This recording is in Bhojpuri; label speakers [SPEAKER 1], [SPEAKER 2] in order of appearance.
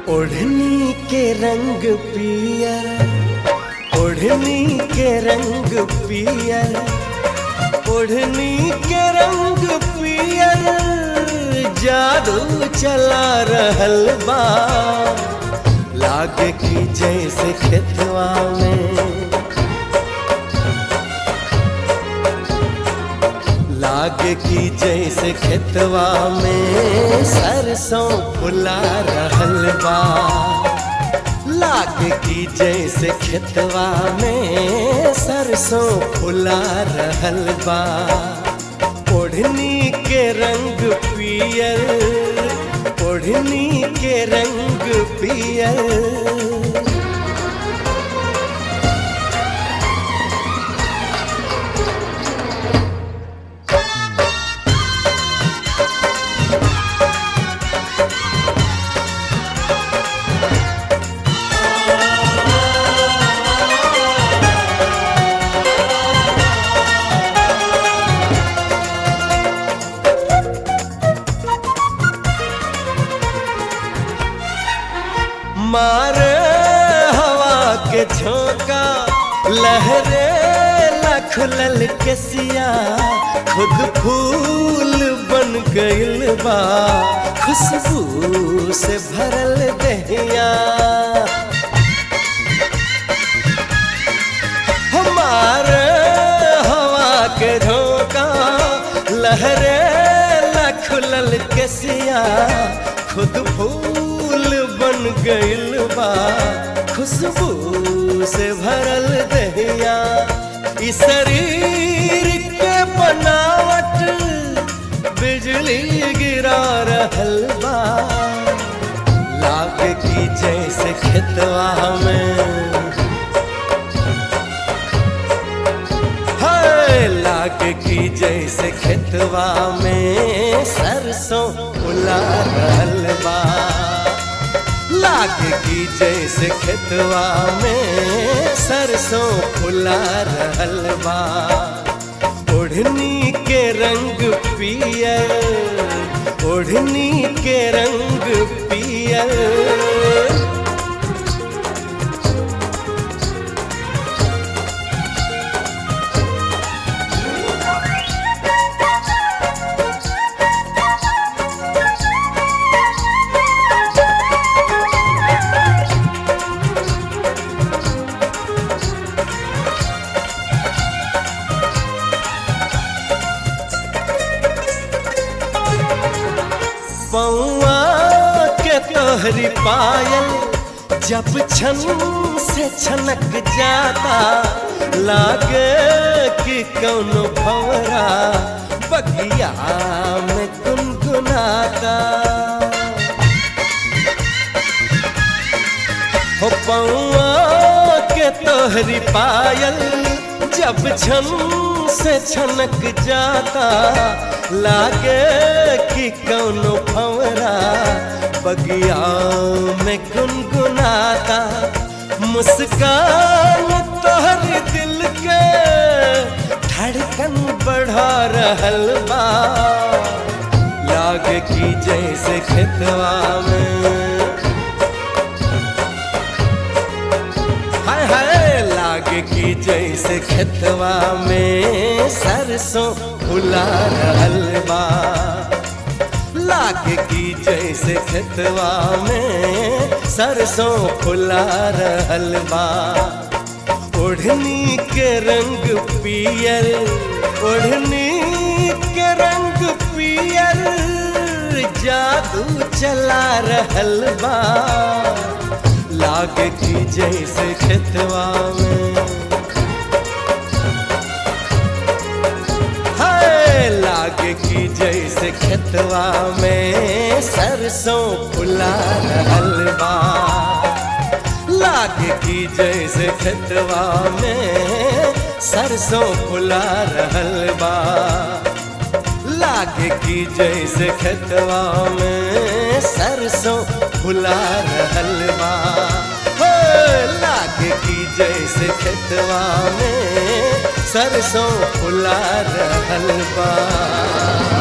[SPEAKER 1] ओढ़नी के रंग पियर ओढ़नी के रंग पियर ओढ़नी के रंग पियर जादू चला रहल बा लागे की जैसे खेतवा में लागे की जैसे खेतवा में सरसों फुला रहल बा लागे की जैसे खेतवा में सरसों फुला रहल बा ओढ़नी के रंग पियर ओढ़नी के रंग पियर मारे हवा के झोंका लहरे लखलल के सिया खुद फूल बन गइल बा खुशबू से भरल दहिया हमारे हवा के झोंका लहरे लखलल के सिया खुद फूल बन गइल बा खुशबू से भरल दहिया ई शरीर के बनावट बिजली गिरा रहल बा लाग की जैसे खेतवा में हाय लाग की जैसे खेतवा में सरसों फुला रहल बा लाग की जैसे खेतवा में सरसों फुला रहल बा ओढ़नी के रंग पियर ओढ़नी के रंग पियर पौआ के तोहरी पायल जब छन से छनक जाता लागे कि कौनो भवरा बगिया में गुनगुनाता हो पौआ के तोहरी पायल जब छन से छनक जाता लागे कि कौनो भंवरा बगिया में गुनगुनाता मुस्कान तोहर दिल के धड़कन बढ़ा रहल बा लागे कि जैसे खेतवा में हाय हाय लागे की जैसे खेतवा में सरसों फुला रहल बा लागे की जैसे खेतवा में सरसों फुला रहल बा ओढ़नी के रंग पियर ओढ़नी के रंग पियर जादू चला रहल बा लागे की जैसे खेतवा में हाय लागे की जैसे खेतवा में सरसों फुला रहल बा लागे की जैसे खेतवा में सरसों फुला रहल बा लागे की जैसे खेतवा में सरसों फुला रहल बा हो लागे की जैसे खेतवा में सरसों फुला रहल बा